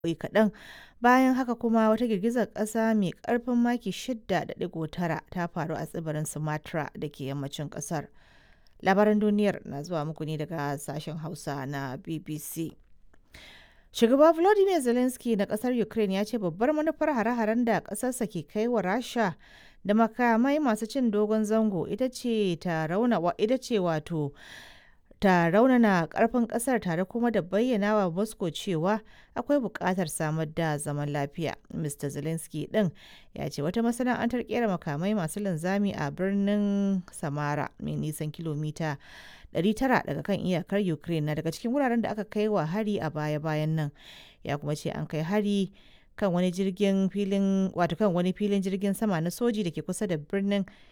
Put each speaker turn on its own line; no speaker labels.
kaɗan bayan haka kuma wata girgizar ƙasa mai ƙarfin maki 6.9 ta faru a tsibirin sumatra da ke yammacin ƙasar labaran duniyar na zuwa muku ne daga sashen hausa na bbc shugaba volodymyr zelensky na ƙasar ukraine ya ce babbar manufar hare-haren da ƙasarsa ke kai wa rasha da makamai masu cin dogon zango ita ce ta rauna ita ce wato ta raunana karfin kasar tare kuma da bayyana wa moscow cewa akwai buƙatar samar da zaman lafiya mr zelensky din ya ce wata masana'antar kera makamai masu linzami a birnin samara mai nisan kilomita 900 daga kan iyakar ukraine na daga cikin wuraren da aka kai wa hari a baya-bayan nan ya kuma ce an kai hari kan wani jirgin filin wato kan wani filin jirgin sama na soji da ke kusa da birnin